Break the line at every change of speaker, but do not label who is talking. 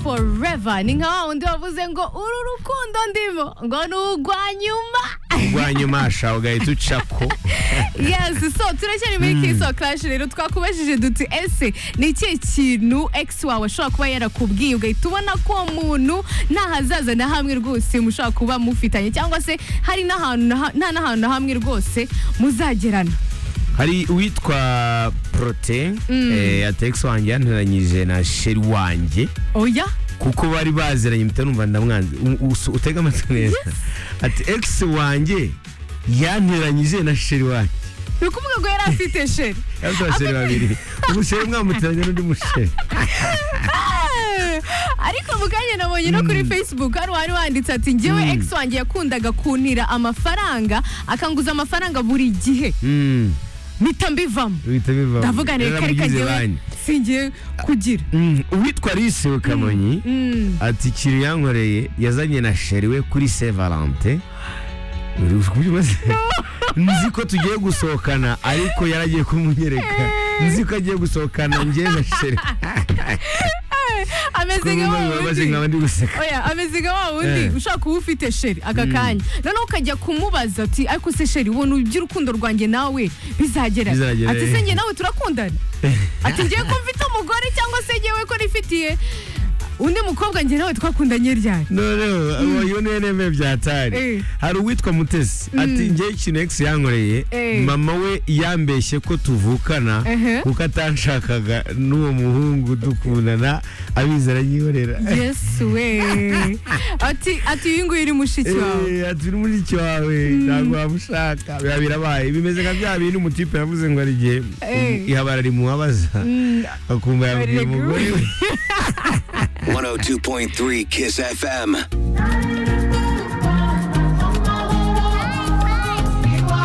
forever ni nka wa wundi wavuze ngo uru rukundo ndimo ngo ni urwa nyuma
rwa nyuma shaho ugahita uca ko
yesi so turacyari muri kiso karashi rero twakubajije duti ese ni ikihe kintu egisi wawe ashobora kuba yarakubwiye ugahita ubona ko uwo muntu nta hazaza na hamwe rwose mushobora kuba mufitanye cyangwa se hari n'ahantu na ha- nta n'ahantu na hamwe rwose muzagerana
hari uwitwa prote ategisi wanjye yanteranyije na sheri wanjye
oya
kuko bari baziranye mpita numva ndamwanze U- usu- utege amatwi neza ati egisi wanjye yanteranyije na sheri wanjye
ni ukuvuga ngo yari afite sheri
yabuze abasheri babiri umusheri mwamuteranye n'undi musheri
Eh, ariko mu kanya nabonye no kuri facebook hari uwari wanditse ati ngewe ex wanjye yakundaga kuntira amafaranga akanguza amafaranga buri gihe
Mm,
mpita mbivamo
bihita biva
ndavuga
Rero
neka reka
abagize
ngewe
banki.
singiye kugira
Mm, uwitwa lise kamonyi
Mm.
ati ikintu yankoreye yazanye na sheri we kuri se valante Uri kubyumva se? nzi ko tugiye gusohokana ariko yaragiye kumunyereka nzi ko agiye gusohokana ngewe na sheri
ameze nka wa
babaze
wundi
nkaba ndi guseka
oya ameze nka wa wundi
Eh.
ushobaka kuba ufite sheri aka kanya noneho ukajya kumubaza ati ariko se sheri ubona iby'urukundo rwanjye nawe bizagera
Bizagera,
ati
eh.
se njye nawe turakundana ati ngiye ko mfite umugore cyangwa se ngewe ko nifitiye undi mukobwa njye nawe twakundanye ryari
noneho abayo n'eneme byatari
Eh.
hari uwitwa mutesi ati ngewe ikintu ex yankoreye
Eh.
mama we yambeshye ko tuvukana
Ehe.
kuko atanshakaga n'uwo muhungu dukundana abizi aranyihorera
yesu we ati ati uyu nguyu ni mushiki wawe
Eh, ati uri muri cyo wawe ntabwo wamushaka biba birabaye bimeze nka bya bintu umutipe yavuze ngo hari igihe
Eh.
ihabara rimuhabaza akumva yabwiye
Barega.
umugore we
102.3 Kiss FM.